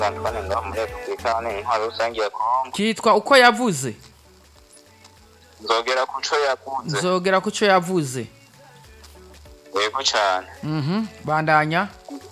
Antoine ngaho muri Repubulika n'intwaro rusange ya Kongo kitwa uko yavuze nzogera ku co yakunze nzogera ku cyo yavuze yego cane mhm bandanya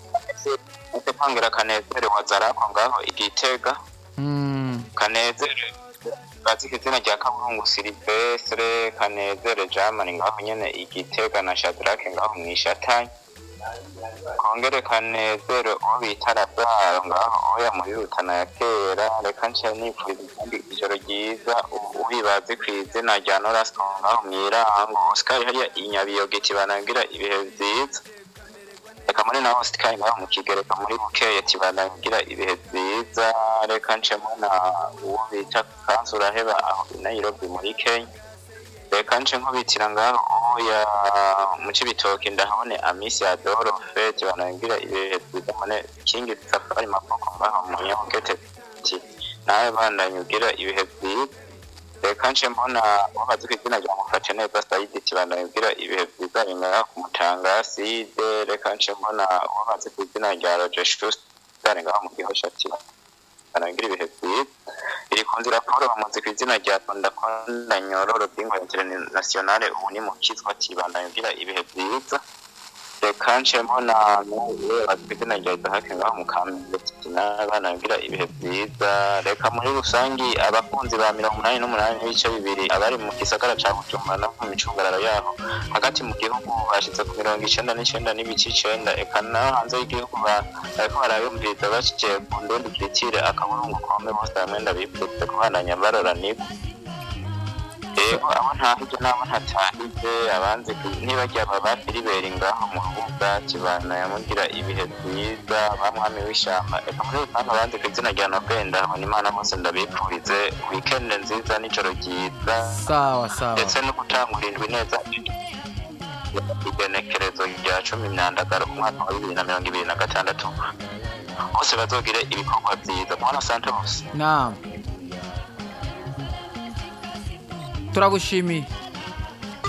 ese mpangera kanezere wazarako ngaho igitega Mm, kanezere bazika izina rya kaburungu silivestre kanezere jamani ngaho nyene igitega na shadrake ngaho mwishatanye kongere kanezere uwo bita razaro ngaho oya muri rutana ya kera reka nca nipfuza kandi ijoro ryiza ubibazi kw'izina rya norasco ngaho mwirango oscar hariya inyabiyogeti banangira ibihe vyiza reka muri naho sikayi ngaho mu kigereka muri bukeye tibanagira ibihe vyiza reka ncemo na uwo bita kanzu uraheba aho i nairobi muri kenya reka nce nkubitira ngaho oya mu cibitoki ndahabone amisi ya dorofe tibanagira ibihe vyiza mone kingi safari maboko ngaho mu nyongete ti nawe bandanye ugira ibihe vyiza reka nce mbona wabazi ko izina rya mufate neza sayidi tibandanye ugira ibihe vyiza ringaha ku mutanga side reka nce mbona wabazi ko izina rya roger schuster ngaho mu gihosha tibandanye ugira ibihe vyiza iri ku nzira paul bamuzi ku izina rya ndakunda nyororo bw'ingwa internationale ubu ni mu kitwa tibandanye ugira ibihe vyiza reka nce mbona n'uwe bazi ku izina rya isahake ngaho mu kamenge n'abana bagira ibihe vyiza reka muri rusangi abakunzi ba mirongo umunani n'umunani n'ibice bibiri abari mu gisagara ca bujumbura no mu micungararo yaho hagati mu gihugu bashize ku mirongo icenda n'icenda n'ibice icenda eka no hanze y'igihugu ba- bariko barayumviriza bashikiye ku ndundi kiritire akaburungu kome bose hamwe ndabipfutse kubandanya baroranirwa rero abo ntahije n'abo ntatahije abanzi ntibajya baba filiberi ngaho mu rubuga kibana yamugira ibihe vyiza bamwami w'ishamba eka muri rusange abanzi ku izina rya nobenda habona imana bose ndabipfurize wikende nziza n'ijoro ryiza sawa sawa ndetse no gutangura indwi neza igenekerezo rya cumi myandagaro umwaka wa bibiri na mirongo ibiri na gatandatu bose bazogire ibikorwa vyiza mwana santos naam turagushimiye